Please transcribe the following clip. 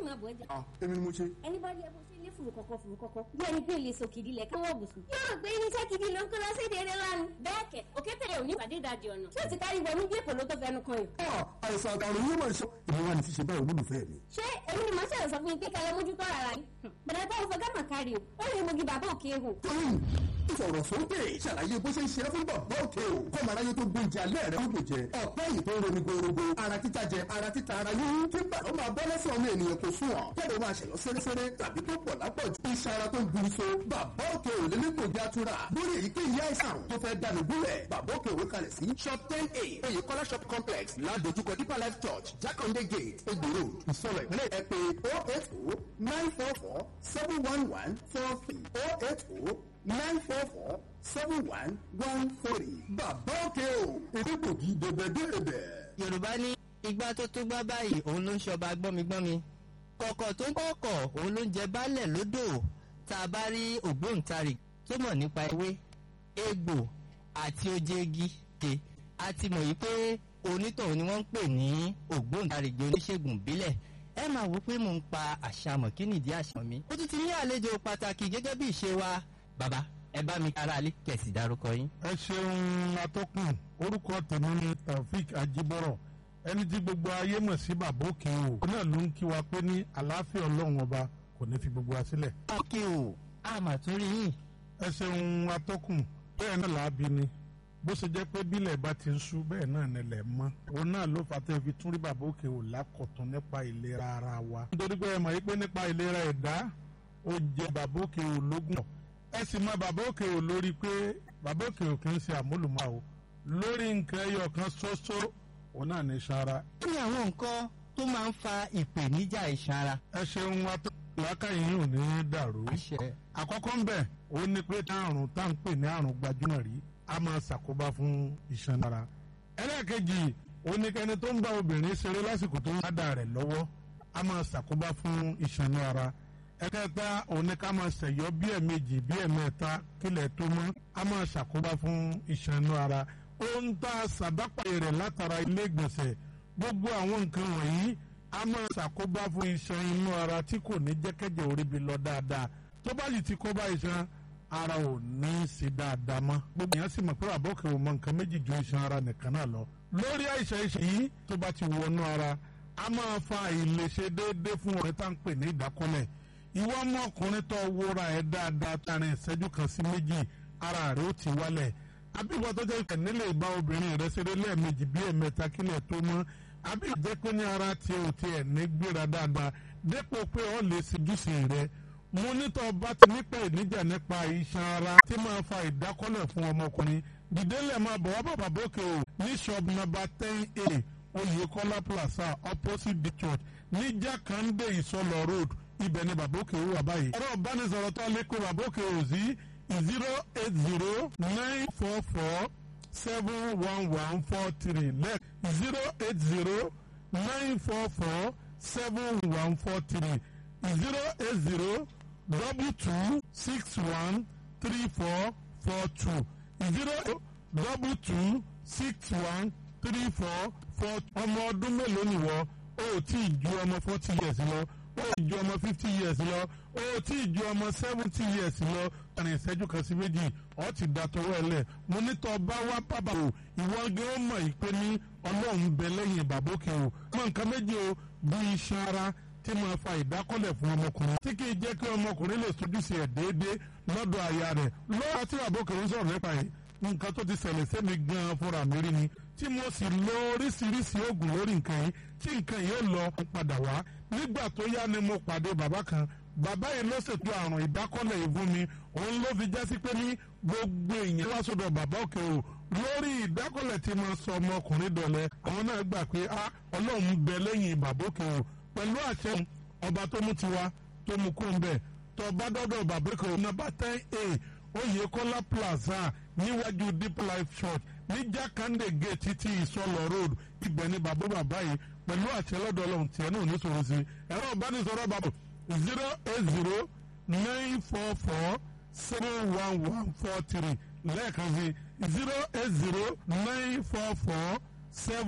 máa bọ̀ ẹ́ jẹ́. ah èmi ni mo ṣe. ẹni bá rí ẹ bó ṣe ní fùrù kọ̀kọ̀ fùrù kọ̀kọ̀ bí ẹni pé lè sòkìdí lẹ̀ káwọ́ bùsùn. yóò rò pé irinṣẹ́ gidi ló ń kó lọ sí ìdílé lánàá. bẹ́ẹ̀ kẹ̀ òkété ò ní ìpàdé ìdajì ọ̀nà. tí ó ti kárí wọnú bí èkó ló tó fẹnu kan yìí. ah àìsàn àtàrùn yóò máa ṣe. èmi wà ní ti ṣe báyìí olólùfẹ́ mi. ṣé èmi ni màá ṣẹ̀rọ̀ sọ fún yín pé kẹlẹ́ mójútó ara yín. bẹ̀rẹ̀ bá òfin gámà kárí o ó lè mogi bàbá òkè hù. tóyìn ìfọ̀rọ̀ sókè ṣàlàyé bó ṣe ń ṣe é fún bàbá òkè o kọ́ màá ráyé tó gbóúnjẹ alẹ́ rẹ̀ ó jẹ ọ̀pẹ́ yìí tó ń ronú gbòòrògbò ara títa jẹ ara títa ara yín kí bàbá máa bọ́ lẹ́sẹ̀ ọmọ ènìyàn kò sùn ọ̀ kẹ́lẹ́ máa ṣẹ̀yọ́ fẹ́rẹ́fẹ́rẹ́ tàbí tó pọ̀ lápọ̀jù iṣan ara tó ń buru so bàbá òkè ò lè ní gbòógì atura lórí èyíkéyìí àìsàn tó fẹ́ dànù gúnlẹ̀ bàbá òkè òwe kalẹ̀ sí shop ten a oyèkọ́lá shop complex ládojúkọ deeper life church jakande gate egbò road ìsọlọ ìpínlẹ̀ ẹ pé oh eight oh nine four four seven one one four three oh eight oh nine four four seven one one three bàbá òkè o èdè gbòógì dèbèdèbè. yorùbá ní igbá tó tó gbá báyìí òun ló ń ṣọba gbọ́migbọ́mi kọ̀kọ̀ tó ń kọ̀kọ̀ òun ló ń jẹ baálẹ̀ lódò tá a bá rí ògbóǹtarì tó mọ̀ nípa ewé egbò àti ojegi ke a ti mọ̀ yìí pé onítọ̀hún ni wọ́n ń pè ní ògbóǹtarìgì oníṣègùn ìbílẹ̀ ẹ máa wò pé mò ń pa àṣàmọ̀ kí nìdí àṣà mi ó tún ti ní àlejò pàtàkì gẹ́gẹ́ bí ìṣe wa bàbá ẹ bá mi kára alẹ́ kẹ̀sì dárúkọ yín. ẹ ṣeun atọ́kùn orúkọ tèmi ni taofik ajibọrọ ẹni tí gbogbo ayé mọ̀ sí bàbá òkè o ó náà ló ń kí wa pé ní àlàáfíà ọlọ́run ọba kò ní fi gbogbo wa sílẹ̀. òkè o àmà tún rí yín. ẹ ṣeun atọ́kùn bẹ́ẹ̀ náà làábi ni bó ṣe jẹ́ pé bílẹ̀ bá ti ń ṣú bẹ́ẹ̀ náà nílẹ̀ mọ́ òun náà ló fà tẹ́ fi tún rí bàbá òkè o lákọ̀tún nípa ìlera ara wa. nítorí pé ẹ mọ̀ yí pé nípa ìlera ẹ̀dá ó jẹ bàbá òkè o lógún ẹ sì mọ bàbá òkè o lórí pé bàbá òkè o kì í ṣe àmúlùmọ́ o lórí nǹkan ẹyọ kan ṣoṣo òun náà ní sara. kí ni àwọn nǹkan tó máa ń fa ìpèníjà ìsanra. ẹ ṣeun atọ́ làákàyè yìí ò ní dàrú. àṣẹ. àkọ́kọ́ ń bẹ̀ ó ní pé àrùn tá à ń pè ní àrùn gbajúmọ̀ rí a máa ṣàkóbá fún iṣan ara. ẹlẹ́ẹ̀kejì ó ní kẹ́ni tó ń bá obìnrin ṣeré lásìkò tó ń dá rẹ̀ lọ́wọ́ a máa ṣàkóbá fún iṣan ara. ẹ̀kẹta ó ní ká máa ṣẹ̀yọ́ bí ẹ̀mejì bí ẹ̀mẹ́ta kílẹ̀ tó mọ́ a máa ṣàkóbá fún iṣan ara. ó ń ta sàdápàyè rẹ̀ látara ilé ìgbọ̀nsẹ̀ gbogbo àwọn nǹkan wọ̀nyí a máa ṣàkóbá fún iṣan inú ara tí kò ní jẹ́kẹ́jẹ́ orí bi lọ dáadáa tó bá yìí ti kó bá iṣan ara ò ní í ṣe dáadáa mọ́ gbogbo èèyàn sì mọ̀ pé àbọ̀kẹ́ ò mọ nǹkan méjì ju iṣan ara nìkan náà lọ lórí àìsàn iṣan yìí tó bá ti wọnú ara a máa fa àìlèṣe déédéé fún ọ̀rẹ́ tá à ń pè ní ìdákọ́lẹ̀ ìwọ ọmọkùnrin tó wúra ẹ̀ dáadáa tarin ìṣẹ́jú kan sí méjì ara rẹ̀ ó ti wálẹ̀ àbíwọ́ tó jẹ́ nílé ìbá obìnrin rẹ̀ ṣeré lẹ́ẹ̀mejì bí ẹ̀mẹ́ta kílẹ̀ tó mọ́ àbí jẹ́ pé ní ara tí o ti ẹ̀ ní gbéra dáadáa dépò pé ọ lè ṣojúṣe rẹ mo nítọ́ bá ti nípa ìníjà nípa iṣan ara tí máa fa ìdákọ́lẹ̀ fún ọmọkùnrin dìdélẹ̀ máa bọ̀ wá bàbá bókè o ní shop number ten a Oyèkọ́lá plaza opposite the church ní Jákàndé Ìsọlọ road ibẹ̀ ni bàbá òkè wà báyìí. ẹ̀rọ ìbánisọ̀rọ̀ tó lè kó bàbá òkè o sí zero eight zero nine four four seven one one four three lẹ́ẹ̀ zero eight zero nine four four seven one four three zero eight zero double two six one three four four two zero double two six one three four four ọmọ ọdún mélòó nìwọ ó tí ì ju ọmọ forty years lọ ó ì ju ọmọ fifty years lọ ó tí ì ju ọmọ seventy years lọ àrùn ìṣẹ́jú kan sí méjì ọ ti da tọwọ́ ẹ lẹ̀ mo ní tọ́ bá wá bàbá o ìwọ gé ó mọ̀ yìí pé ní ọlọ́run bẹ lẹ́yìn bàbókè o mọ nǹkan méjì o bí iṣan ara tí máa fa ìdákọ́lẹ̀ fún ọmọkùnrin tí kì í jẹ́ kí ọmọkùnrin lè sojúṣe ẹ̀ déédéé lọ́dọ̀ aya rẹ̀ lọ́wọ́ tí bàbókè ń sọ̀rọ̀ nípa yìí nǹkan tó ti ṣẹlẹ̀ sẹ́mi gan-an fúnra mi rí ni tí mo sì lo oríṣiríṣi oògùn lórí nǹkan yìí tí nǹkan yìí ó lọ padà wá nígbà tó yá ni mo pàdé bàbá kan bàbá yìí ló ṣètò àrùn ìdákọ́lẹ̀ yìí fún mi òun ló fi jásí pé ní gbogbo èèyàn wá sọ́dọ̀ bàbá òkè o lórí ìdákọ́lẹ̀ tí mo sọ ọmọkùnrin dọ̀lẹ́ àwọn náà gbà pé a ọlọ́run bẹ lẹ́yìn bàbá òkè o pẹ̀lú àṣẹ ọba tó mú tiwa tó mú kó ń bẹ̀ tó bá dọ́dọ̀ bàbá òkè o nọ́mbà ten a Oyèkọ́lá plaza níwájú deep life church ní jákàndé gate títí ìsọlọ road ibẹ̀ ni bàbá bàbá yìí pẹ̀lú àṣẹ lọ́dọ̀ ọlọ́run tiẹ̀ náà ní sọ̀rọ̀ sí ẹ̀rọ ìbánisọ̀rọ̀ bàbá zero eight zero nine four four seven one one four three lẹ́ẹ̀kan sí zero eight zero nine four four seven.